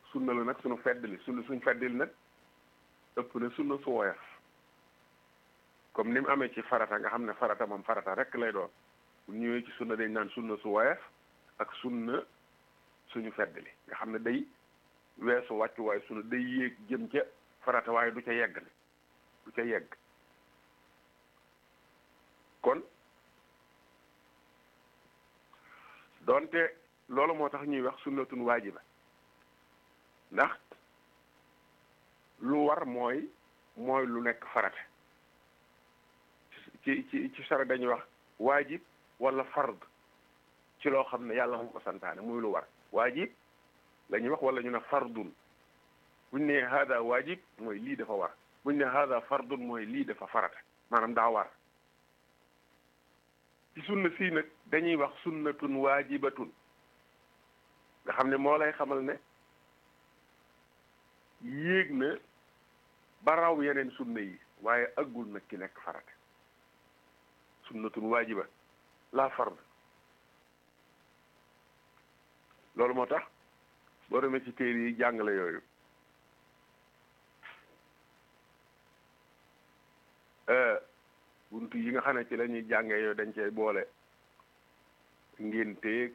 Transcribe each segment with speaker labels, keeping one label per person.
Speaker 1: sunna la nag suñu feddali sunna suñ feddali nag ëpp na sunna su woyof comme ni mu amee ci farata nga xam ne farata moom farata rek lay doon bu ñëwee ci sunna dañ naan sunna su woyof ak sunna suñu feddali nga xam ne day weesu wàccu waaye sunna day yéeg jëm ca farata waaye du ca yegg ne du ca yegg kon donte loolu moo tax ñuy wax sunnatun waajiba ndax lu war mooy mooy lu nekk farata ci ci ci sara dañuy wax waajib wala fard ci loo xam ne yàlla moo ko santaane muy lu war waajib la ñuy wax wala ñu ne fardun buñ ne hada waajib mooy lii dafa war buñ ne hada fardun mooy lii dafa farata maanaam daa war ci sunna sii nag dañuy wax sunnatun waajibatun nga xam ne moo lay xamal ne yéeg na ba raw yeneen sunna yi waaye aggul nag ki nekk farata sunnatun waajiba la fard loolu moo tax boo demee ci téere yi jàngale yooyu buntu yi nga xam ne ci la ñuy jàngee yooyu dañ cey boole ngénteeg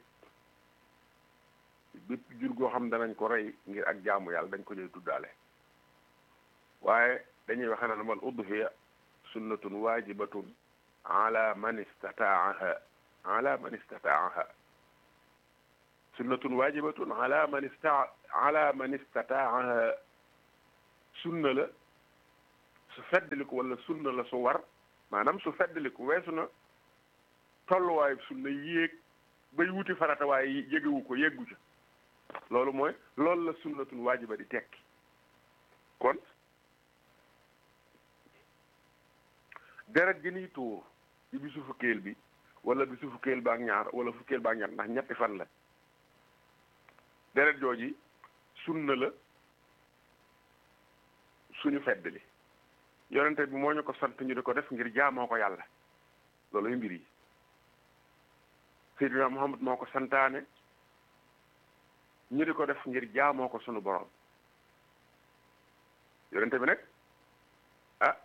Speaker 1: bépp jur goo xam danañ ko rey ngir ak jaamu yàlla dañ ko ñuy tuddaale waaye dañuy waxe naan wal udhiya sunnatun waajibatun ala man istataaha ala man istataaha sunnatun waajibatun ala man ista ala man istataaha sunna la su feddaliku wala sunna la su war maanaam su feddaliku weesu na tolluwaayu sunna yéeg bay wuti farata waaye yégewu ko yéggu ca loolu mooy loolu la sunnatun waajiba di tekki kon deret gi niy tuur ci bisu fukkeel bi wala bisu fukkeel ba ak ñaar wala fukkeel ba ak ñaar ndax ñetti fan la deret jooji sunna la suñu feddali yonente bi moo ñu ko sant ñu di ko def ngir jaamoo ko yàlla looluy mbir yi Seydina Muhammad moo ko santaane ñu di ko def ngir jaamoo ko sunu borom yonente bi nag ah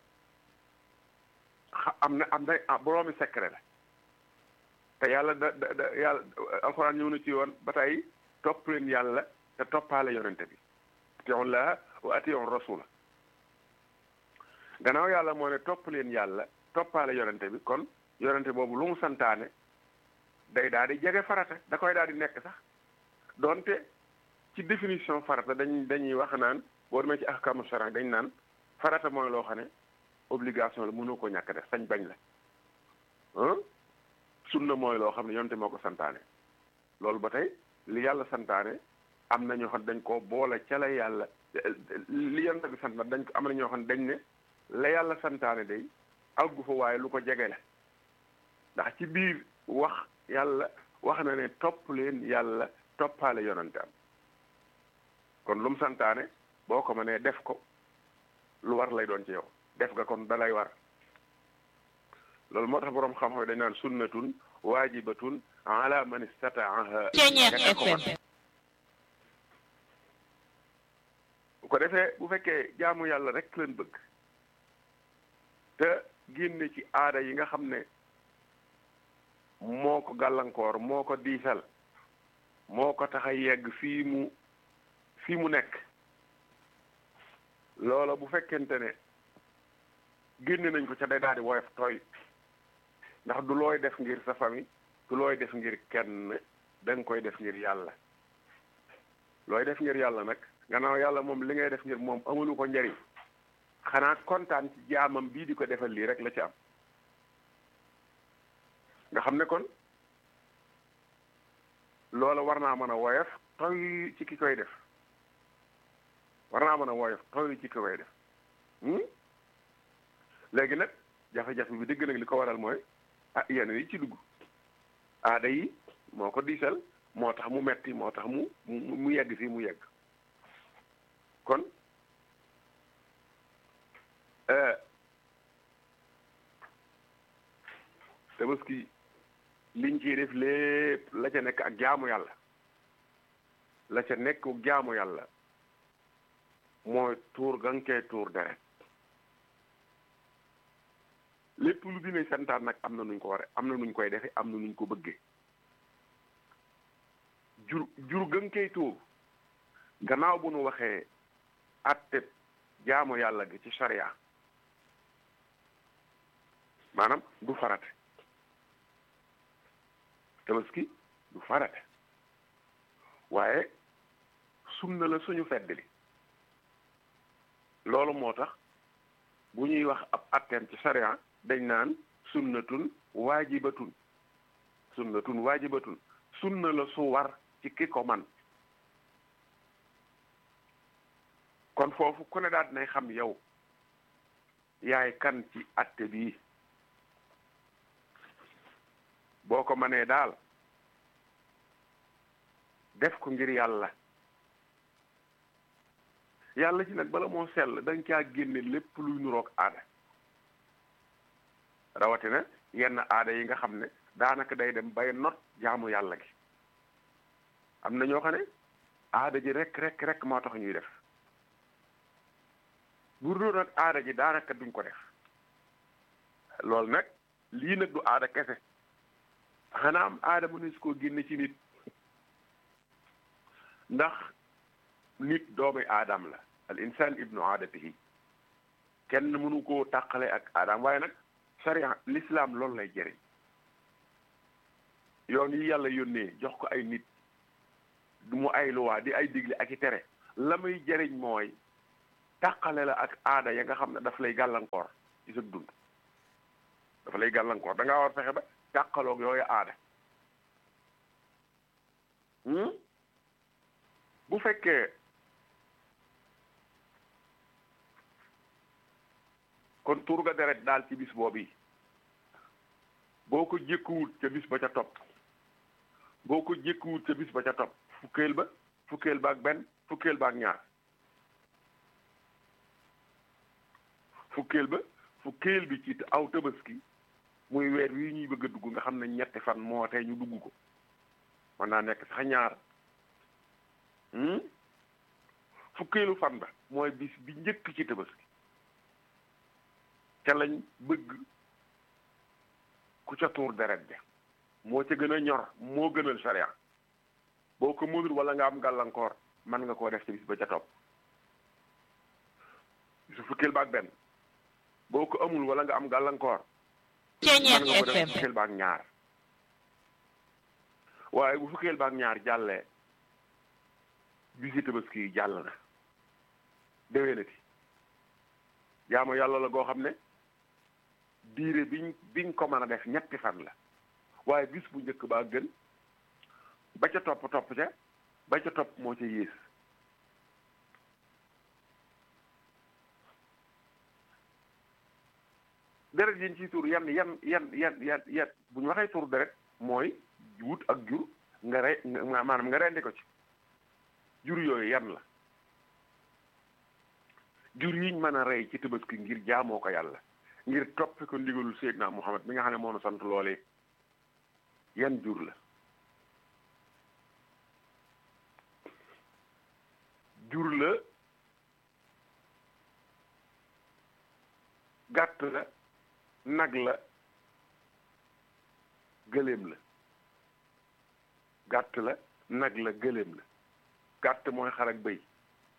Speaker 1: am na am na boroomi secret la te yàlla da da da yàlla alxuraan ñëw na ci yoon ba tey topp leen yàlla te toppaale yonente bi atiyon laa wa atiyon rasula gannaaw yàlla moo ne topp leen yàlla toppaale yonente bi kon yonente boobu lu mu santaane day daal di jege farata da koy daal di nekk sax donte ci définition farata dañ dañuy wax naan boo demee ci ahkamu sharia dañ naan farata mooy loo xam ne obligation la mënoo ko ñàkk def sañ bañ la sunna mooy loo xam ne yonente moo ko santaane loolu ba tey li yàlla santaane am na ñoo xam dañ ko boole ca la yàlla li yonente bi sant dañ ko am na ñoo xam ne dañ ne la yàlla santaane day àggu fa waaye lu ko jege la ndax ci biir wax yàlla wax na ne topp leen yàlla toppaale yonante am kon lu mu santaane boo ko mënee def ko lu war lay doon ci yow def nga kon dalay war loolu moo tax boroom xam-xam dañ naan sunnatun waajibatun ala man istataaha bu ko defee bu fekkee jaamu yàlla rek leen bëgg te génne ci aada yi nga xam ne moo ko gàllankoor moo ko diisal moo ko tax a yegg fii mu fii mu nekk loola bu fekkente ne génne nañ ko ca day daal di woyof tooy ndax du looy def ngir sa famille du looy def ngir kenn da nga koy def ngir yàlla looy def ngir yàlla nag gannaaw yàlla moom li ngay def ngir moom amulu ko njariñ xanaa kontaan ci jaamam bii di ko defal lii rek la ci am nga xam ne kon loola war naa mën a woyof toy ci ki koy def war naa mën a woyof toy ci ki koy def léegi nag jafe-jafe bi dëgg nag li ko waral mooy ah yenn yi ci dugg aada yi moo ko diisal moo tax mu metti moo tax mu mu yegg fii mu yegg kon tabaski liñ ciy def lépp la ca nekk ak jaamu yàlla la ca nekk jaamu yàlla mooy tuur ga nga koy tuur deret lépp lu dina santaan nag am na nuñ ko ware am na nuñ koy defe am na nuñ ko bëggee jur jur ga nga koy tuur gannaaw bu nu waxee atte jaamu yàlla gi ci sharia maanaam du farate tabaski du farate waaye sunna la suñu feddali loolu moo tax bu ñuy wax ab atteem ci sharia dañ naan sunnatun waajibatun sunnatun waajibatun sunna la su war ci ki ko man kon foofu ku ne daal dinay xam yow yaay kan ci atte bii boo ko mënee daal def ko ngir yàlla yàlla ci nag bala moo sell da nga caa génne lépp luy nuroog aada rawatina yenn aada yi nga xam ne daanaka day dem bay not jaamu yàlla gi am na ñoo xam ne aada ji rek rek rek moo tax ñuy def bu doon nag aada ji daanaka duñ ko def loolu nag lii nag du aada kese xanaa am aada mu ne su ko génne ci nit ndax nit doomi aadam la al insaan ibnu aadatihi kenn mënu koo tàqale ak aadam waaye nag sharia l'islam loolu lay jëriñ yoon yi yàlla yónnee jox ko ay nit du mu ay luwaa di ay digle ak i tere la muy jëriñ mooy tàqale la ak aada ya nga xam ne daf lay gàllankoor ci sa dund dafa lay gàllankoor da ngaa war fexe ba tàqaloog yooyu aada bu fekkee kon tur ga deret daal ci bis boobu yi boo ko jékkuwut ca bis ba ca topp boo ko jékkuwut ca bis ba ca topp fukkeel ba fukkeel ba ak benn fukkeel ba ak ñaar fukkeel ba fukkeel bi ci aw tabaski muy weer wi ñuy bëgg a dugg nga xam ne ñetti fan moo tey ñu dugg ko mën naa nekk sax ñaar fukkeelu fan ba mooy bis bi njëkk ci tabaski ca lañ bëgg ku ca tuur deret ja moo ca gën a ñor moo gënal sharia boo ko mënul wala nga am gàllankoor mën nga koo def ci bis ba ca topp su fukkeel ba ak benn boo ko amul wala nga am gàllankoor mën nga ko def fukkeel ba ak ñaar waaye bu fukkeel ba ak ñaar jàllee bisi tabaski yi jàll na déwénati jaamu yàlla la goo xam ne diire biñ biñ ko mën a def ñetti fan la waaye bis bu njëkk baa gën ba ca topp topp ca ba ca topp moo ca yées deret yiñ ciy tuur yan yan yan yan yan yan bu ñu waxee tuur deret mooy wut ak jur nga rey maanaam nga rendi ko ci jur yooyu yan la jur yiñ mën a rey ci tabaski ngir jaamoo ko yàlla ngir toppe ko ndigalul Seydina Muhammad mi nga xam ne moo nu sant loolee yan jur la jur la gàtt la nag la gëléem la gàtt la nag la gëléem la gàtt mooy xar ak bëy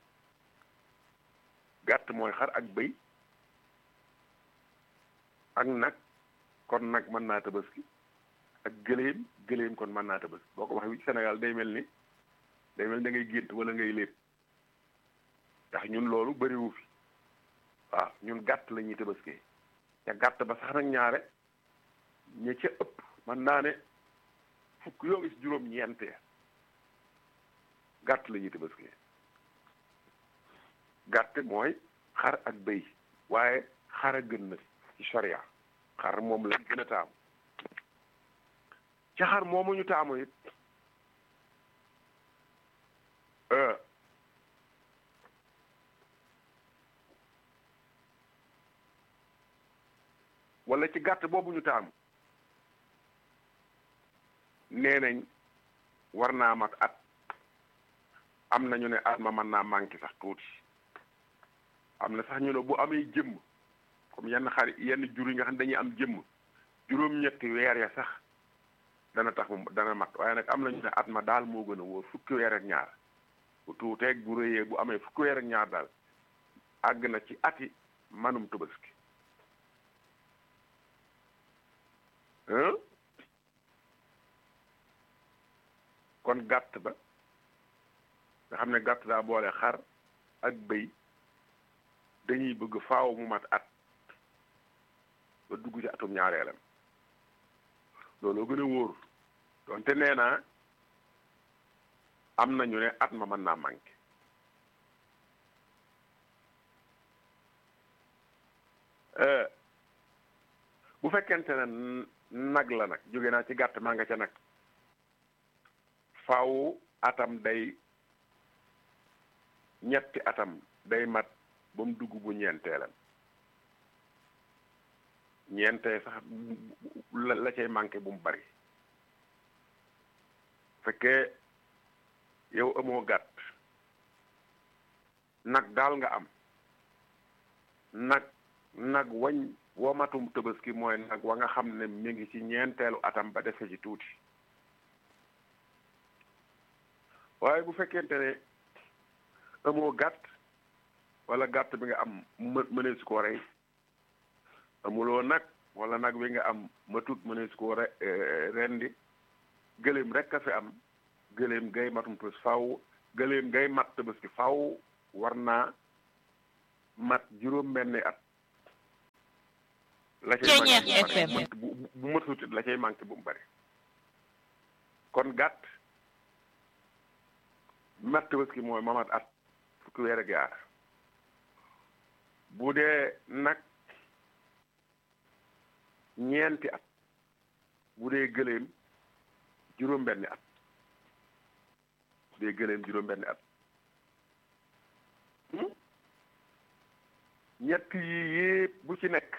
Speaker 1: gàtt mooy xar ak bëy ak nag kon nag mën naa tabaski ak gëléem gëléem kon mën naa tabaski boo ko waxee wi Sénégal day mel ni day mel da ngay gént wala ngay lépp ndax ñun loolu bëriwu fi waaw ñun gàtt la ñuy tabaskee te gàtt ba sax nag ñaare ña ca ëpp man naa ne fukk yoo gis juróom-ñeente gàtt la ñuy tabaskee gàtt mooy xar ak bëy waaye xar a gën na ci sharia xar moom lañ gën a taamu ca xar moomu ñu taamu it wala ci gàtt boobu ñu taamu nee nañ war naa mat at am na ñu ne at ma mën naa manqué sax tuuti am na sax ñu ne bu amee jëmm comme yenn xar yenn jur yi nga xam ne dañuy am jëmm juróom-ñetti weer ya sax dana tax mu dana mat waaye nag am na ñu ne at ma daal moo gën a wóor fukki weer ak ñaar bu tuuteeg bu rëyee bu amee fukki weer ak ñaar daal àgg na ci ati manum tabaski kon gàtt ba nga xam ne gàtt daa boole xar ak bëy dañuy bëgg faaw mu mat at ba dugg ci atum ñaareelam looloo gën a wóor donte nee naa am nañu ne at ma mën naa manqué bu fekkente ne nag la nag jóge naa ci gàtt maa nga ca nag faaw atam day ñetti atam day mat ba mu dugg bu ñeenteelam ñeentee sax la la cay manqué bu mu bari fekkee yow amoo gàtt nag daal nga am nag nag wañ womatum tabaski mooy nag wa nga xam ne mi ngi ci ñeenteelu atam ba defe ci tuuti waaye bu fekkente ne amoo gàtt wala gàtt bi nga am më mënees koo rey amuloo nag wala nag wi nga am matut mënees koo re rendi gëléem rek a fi am gëléem gay matum tabaski faw gëléem gay mat tabaski faw war naa mat juróom benni at la cay manqué bu bu matut la cay manqué bu mu bari kon gàtt mat tabaski mooy mamat at fukki weer ak yaar bu dee nag ñeenti at bu dee gëléem juróom-benni at bu dee gëléem juróom-benni at ñett yi yépp bu ci nekk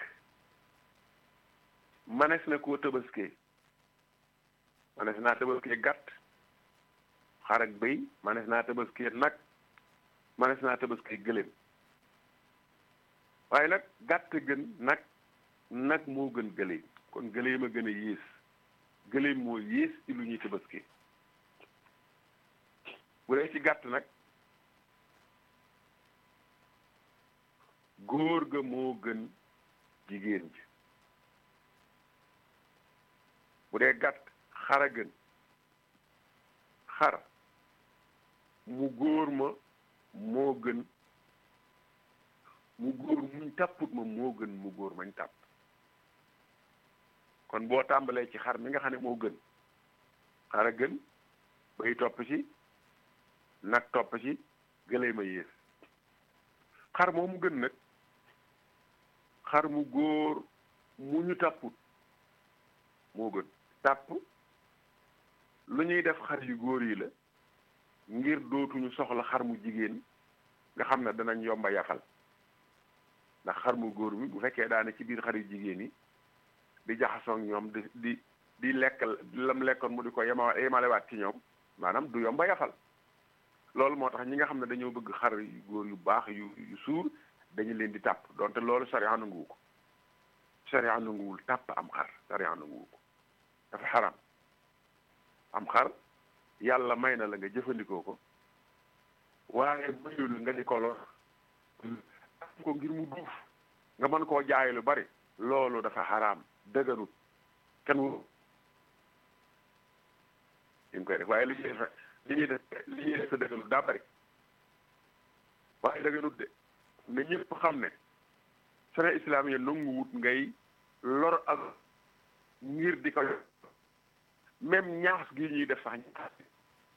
Speaker 1: manes na koo tabaskee manes naa tabaskee gàtt xar ak bëy manes naa tabaskee nag manes naa tabaskee gëléem waaye nag gàtt gën nag nag moo gën gëléem kon gëléem a gën a yées gëléem moo yées ci lu ñuy tabaskee bu dee ci gàtt nag góor ga moo gën jigéen ji bu dee gàtt xar a gën xar mu góor ma moo gën mu góor muñ tàpput ma moo gën mu góor mañ tàpp kon boo tàmbalee ci xar mi nga xam ne moo gën xar a gën bay topp ci nag topp ci gëlee ma yées xar moomu gën nag xar mu góor mu ñu tàpput moo gën tàpp lu ñuy def xar yu góor yi la ngir dootuñu soxla xar mu jigéen nga xam ne danañ yomba yafal ndax xar mu góor bi bu fekkee daane ci biir xar yu jigéen yi di jaxasoo ak ñoom di di di lekk lam lekkoon mu di ko yema yemalewaat ci ñoom maanaam du yomba yafal loolu moo tax ñi nga xam ne dañoo bëgg xar yu góor yu baax yu yu suur dañu leen di tàpp donte loolu sariya nanguwu ko sariya nanguwul tàpp am xar sariya nanguwu ko dafa xaram am xar yàlla may na la nga jëfandikoo ko waaye mayul nga di ko lor am ko ngir mu duuf nga mën koo jaay lu bari loolu dafa xaraam dëgganut kenn wu ñu ngi koy def waaye li ñuy def li ñuy def li ñuy def sa dëgganut daa bari waaye dëgganut de nga ñëpp xam ne sene islam yi nangu wut ngay lor ak ngir di ko même ñaas gi ñuy def sax ñaas